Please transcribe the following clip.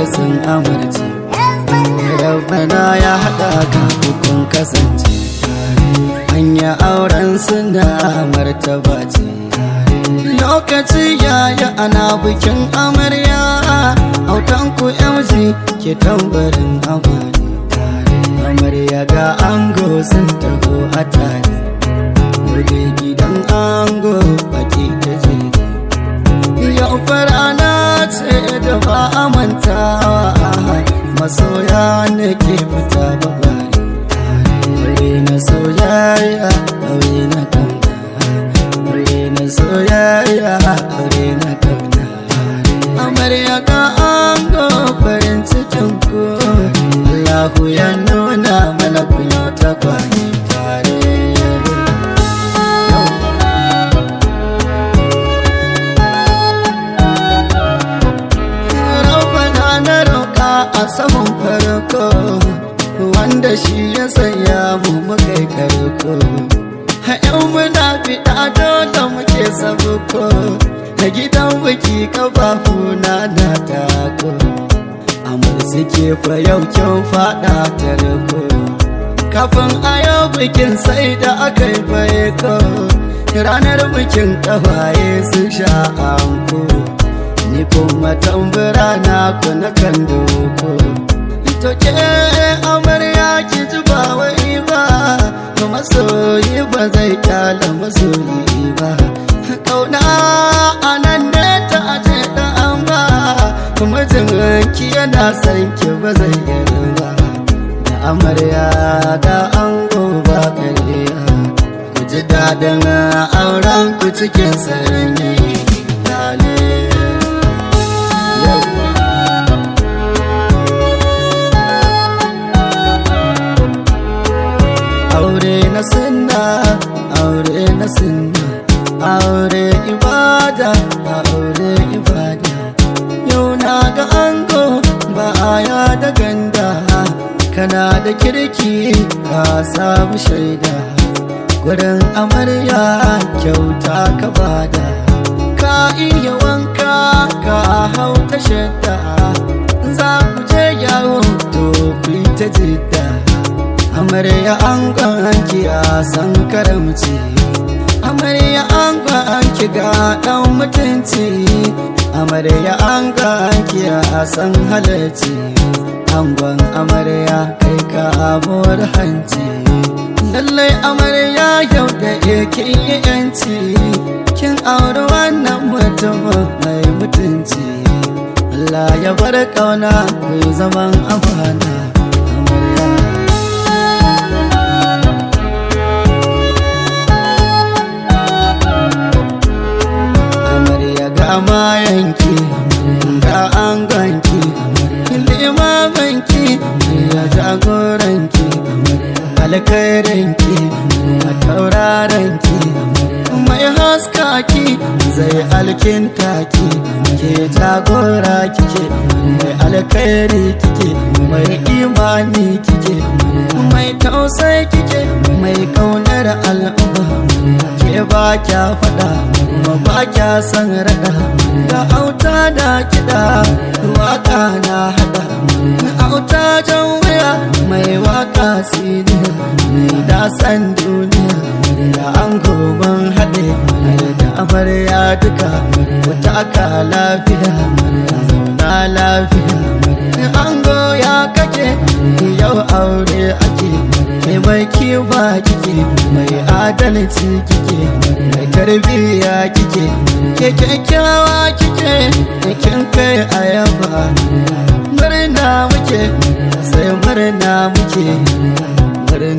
sun amarci rabbana ya haɗa ka kun kasance hanya auren suna martaba ce lokaci yaya ana bikin amarya autan ku yamji ke tambarin amari amarya ga ango sun taho a tare Gobe gidan ango baki ta je yau farana ce da ba a mantawa masoya ne ke fita babari aure na soyayya aure na kauna aure na soyayya aure na kauna amarya ka ango farin cikin ku Allahu ya nuna mana kunya ta kwani tare Rabbana na roƙa a saman farko wanda shi ya sanya mu mukai karko yau muna fiɗa dole muke sabuko a gidan biki kafafuna na tako amur suke fa yau kyau faɗa tarko kafin a yau bikin sai da aka yi faiko ranar bikin kawaye sun sha anko ni kuma tambura na ku na kan doko to ke amarya ki ji ba wai ba masoyi ba zai kyala masoyi ba kauna anan ne ta aje da an ba mijin ki yana san ki ba zai yi ba da amarya da ango ba kariya ku ji daɗin auren ku cikin sanyi dale aure na sunna aure na sunna aure ibada aure ibada yau na ga ango ba aya da ganda kana da kirki ka samu shaida gurin amarya kyauta ka bada ka iya wanka ka hau ta shadda za ku je yawo to ku ta jidda amarya an ki a san karamci amarya an ki ga dan mutunci amarya an ki a san halarci angon amarya kai ka amur hanci lallai amarya yau da yake yanci kin auri wannan mutumin mai mutunci Allah ya bar kauna ku zaman amana amarya mayanki ga an ganki limamanki ya jagoranki alkhairanki a taurarenki mai haskaki zai alkintaki ke jagora kike mai alkhairi kike mai imani kike mai tausayi kike mai kaunar al'umma ke ba kya fada kuma ba kya san rada da auta da kiɗa waka na hada auta jan wuya mai waka siniya da san duniya da an goban haɗe da amarya duka wata aka lafiya zauna lafiya an goya kake yau aure ake ke mai kiba kike mai adalci kike mai tarbiyya kike ke kyakkyawa kike kin kai ayaba murna muke sai murna muke murna